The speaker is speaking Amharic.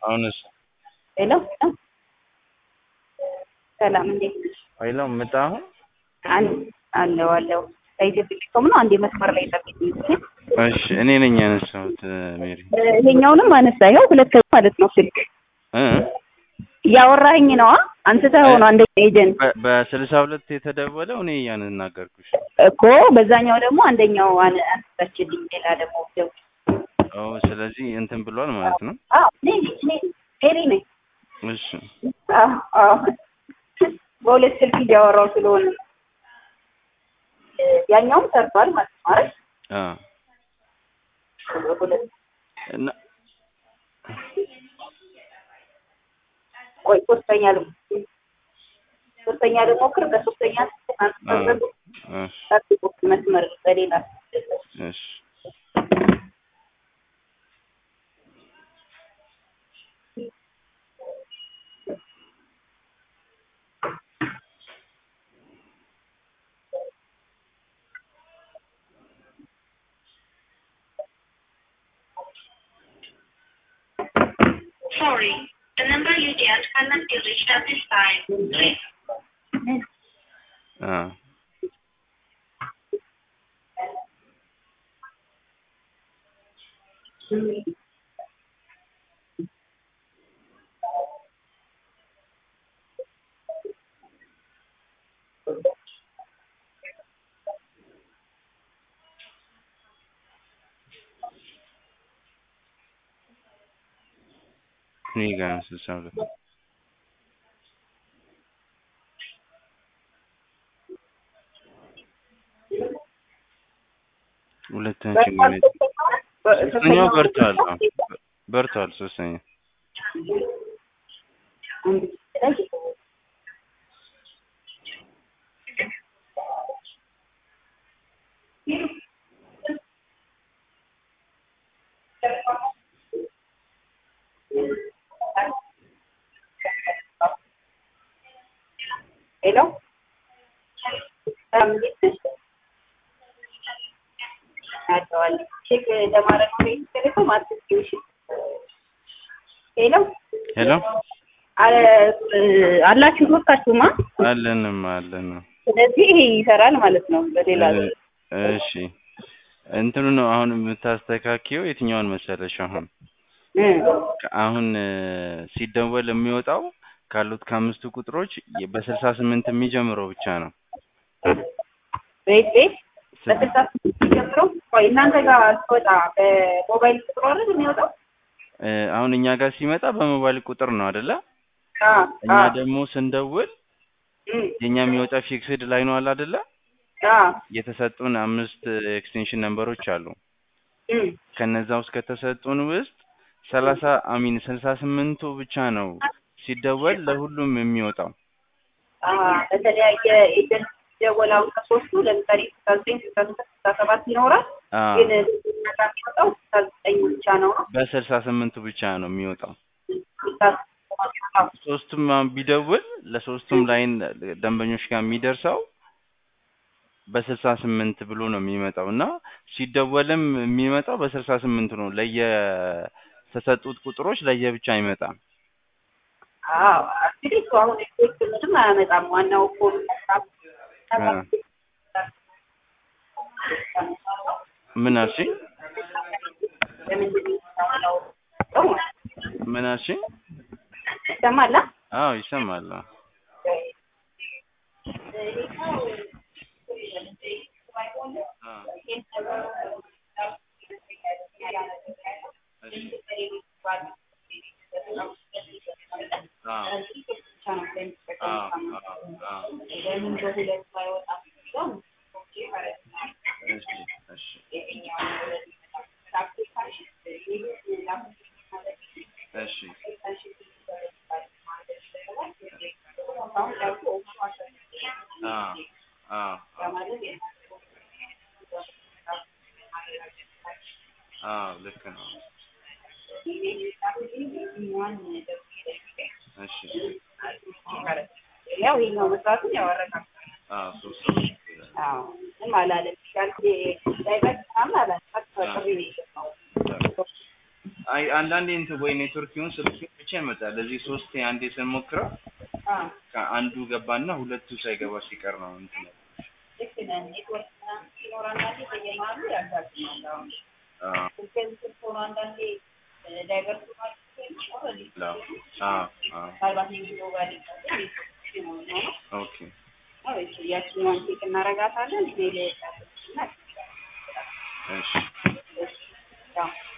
అవును sir ሄሎ ሰላም እንዴት ነሽ? ኃይለ መጣ አሁን አን- አለው አለው ከኢትዮ ቴሌኮም ነው። አንዴ መስመር ላይ ጠብቂኝ። እሺ እኔ ነኝ ያነሳሁት ሜሪ እ፣ ይሄኛውንም አነሳ። ይኸው ሁለት ማለት ነው ስልክ እ እያወራኸኝ ነዋ። አንስተህ ሆኖ አንደኛ ኤጀንት በ- በስልሳ ሁለት የተደወለው እኔ እያናገርኩሽ እኮ በዛኛው ደግሞ አንደኛው አን- አንስተችልኝ። ሌላ ደግሞ ደውል። ኦ ስለዚህ እንትን ብሏል ማለት ነው አዎ እኔ ነኝ እኔ ነኝ ሜሪ ነኝ። እሺ አዎ አዎ በሁለት ስልክ እያወራሁ ስለሆነ ነው። እ፣ ያኛውም ሰርቷል ማለት ነው አይደል? አ ሁለት እና ቆይ ሶስተኛ ደግሞ ሶስተኛ ደግሞ ክር በሶስተኛ አ እሺ ጠብቁ መስመር በሌላ እሺ Sorry, the number you dialed cannot be reached at this time. Please አ እኔ ጋር ነው ስልሳ ሁለት ሁለታችን ነው ሶስተኛው በርቷል አዎ፣ በርቷል ሶስተኛ ሄሎ ሰላም እንዴት ነሽ? አውቀዋለሁ። ቼክ ለማድረግ ነው ከኢትዮ ቴሌኮም አትስጪው እሺ። ሄሎ ሄሎ አለ- አላችሁ ሶስታችሁማ። አለንም አለንም ስለዚህ ይሄ ይሰራል ማለት ነው። በሌላ እ- እሺ እንትኑ ነው አሁን የምታስተካክየው የትኛውን መሰለሽ አሁን እ፣ አሁን እ፣ ሲደወል የሚወጣው ካሉት ከአምስቱ ቁጥሮች የ- በስልሳ ስምንት የሚጀምረው ብቻ ነው ቤት ቤት ስል- በስልሳ ስምንት ጀምሮ ቆይ እናንተ ጋር ስወጣ በሞባይል ቁጥሩ አይደል የሚወጣው? እ፣ አሁን እኛ ጋር ሲመጣ በሞባይል ቁጥር ነው አይደለ አ እኛ አ ደግሞ ስንደውል እም፣ የኛ የሚወጣ ፊክስድ ላይ ነው አለ አይደለ አ የተሰጡን አምስት ኤክስቴንሽን ነምበሮች አሉ እም፣ ከነዛ ውስጥ ከተሰጡን ውስጥ ሰላሳ አሚን ስልሳ ስምንቱ ብቻ ነው ሲደወል ለሁሉም የሚወጣው አ በተለያየ ኤጀንት ደወላው ከሶስቱ ለምሳሌ ስልሳ ዘጠኝ ስልሳ ስድስት ስልሳ ሰባት ይኖራል። አ ግን እኛ ጋር የሚወጣው ስልሳ ዘጠኝ ብቻ ነው ነው በስልሳ ስምንቱ ብቻ ነው የሚወጣው ስልሳ ሰባት ሶስቱም አሁን ቢደውል ለሶስቱም ላይን ደንበኞች ጋር የሚደርሰው በስልሳ ስምንት ብሎ ነው የሚመጣው እና ሲደወልም የሚመጣው በስልሳ ስምንቱ ነው ለየ ተሰጡት ቁጥሮች ለየብቻ አይመጣም አዎ እንግዲህ እሱ አሁን ኤክስፔክት ምንም አያመጣም። ዋናው እኮ አ ምን አልሽኝ ለምንድን ነው ምን አልሽኝ ይሰማል? አዎ ይሰማል አዎ። አ አ አ አ እሺ እሺ እሺ አ አ አ ልክ ነው እሺ ያው ይሄኛው መስራቱን ያወረናል። አዎ ሶስት ሰዎች ይላል። አዎ ምንም አላለም። ያልኩ ዳይቨርስ ምናምን አላለም። ቀጥታ ጥሪ ነው የሰማው። አይ አንዳንዴ እንትን ወይ ኔትወርክ ይሁን ስልክ ይሁን ብቻ ይመጣል። እዚህ ሶስት አንዴ ስንሞክረው አዎ ከአንዱ ገባና ሁለቱ ሳይገባ ሲቀር ነው እንትን ያለው። ልክ ነህ። ኔትወርክ ምናምን ሲኖር አንዳንዴ በየመሀሉ ያጋጥማል። አሁን አዎ ስልክህን ስልክ ሆኖ አንዳንዴ ዳይቨርስ ማለት ኦልሬዲ አዎ አዎ አዎ ምናልባት የቪዲዮ ጋር ሊቀጥል ይችላል ነው ኦኬ ነው እሺ ያችኛዋን ቼክ እናረጋታለን ሜል እና እሺ እሺ ያው